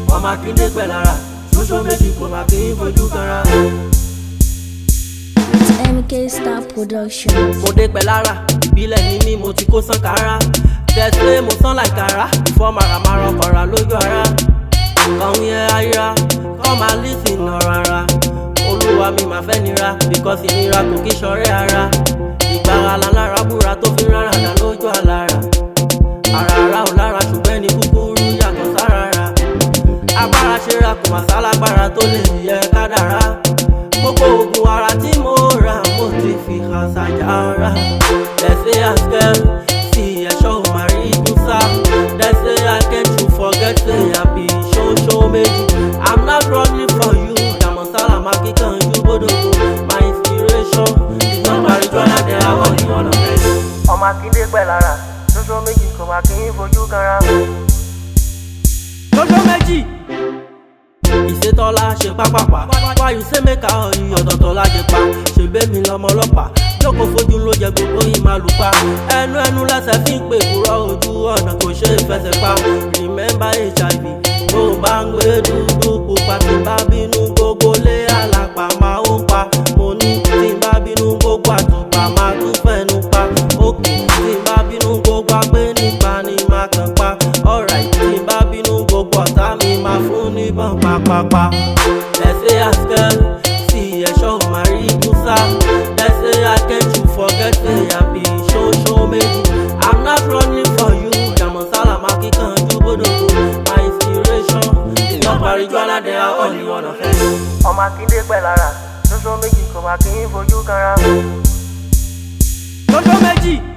ọmọ akíndé pẹ̀ lára ṣoṣo méjì kò má kí n fojú kanra. It's MK Star Production. mo dé pẹ̀ lára ìbílẹ̀ ní mí mo ti kó sànkárá tẹ̀sílẹ̀ mo sán láìkárá ìfọ́ màràmárà ọkọ̀ra lójú ara kọ̀hún yẹn ayíra kọ́ máa lísìn ọ̀rọ̀ ara olúwa mi máa fẹ́ nira bíkọ́sì ìnira kò kí ṣọ̀rẹ́ ara ìgbára lálára búra tó fi rárá dà lójú àlára ara ara ò lára ṣùgbọ́n ẹni kúkúrú yàtọ̀ sára ra agbára ṣera kò má sálágbára tó lè yẹ kádàrá gbogbo oògùn ara tí mo rà mo ti fi hàn ṣàjára lẹ́sẹ̀ àṣẹ sí ẹ̀ṣọ́ òmàrí ìdúsá lẹ́sẹ̀ akẹ́tù forget say I be ṣóńṣó méjì I'm not running for you dàmọ̀sálà máa kíkanjú bódòdó my inspiration is not marijuana there I want you wanna make. ọmọ akíndé pẹ̀ lára ṣoṣo méjì kò máa kí n fojú kanra. ṣoṣo méjì ìṣètọ́lá ṣe pápápá wáyù sẹ́mẹ́ka ọ̀yìn ọ̀tọ̀ọ̀tọ̀ lájẹ pa ṣègbè mi lọ́mọ ọlọ́pàá jókòó fojú ló jẹ gbogbo yìí máa lù pa ẹnu ẹnu lẹ́sẹ̀ fi ń pè kúrọ̀ ojú ọ̀nà kò ṣe é fẹsẹ̀ pa remember hiv bó o bá ń gbé dúdú pupa tí n bá bínú gbogbo lé àlàpà máa ń pa mo ní tí n bá bínú gbogbo àtùpà máa tún fẹnu pa òkè tí n bá bínú gbogbo agbé nípa ni máa kàn pa alright tí n bá bínú gbogbo ọ̀tá mi máa fún níbọn pápápá. lẹ́sẹ̀ àṣẹ sí ẹ̀ṣọ́ òmàrí kúsá lẹ́sẹ̀ akẹ́jù forget say I be ṣóńṣó méjì I'm not running for you jàmọ̀sálà máa kíkanjú bódòdó my inspiration is not marijuana there I only wanna fẹ́. ọmọ akíndé pẹ̀ lára ṣoṣo méjì kò máa kí n fojú kanra. ṣoṣo méjì.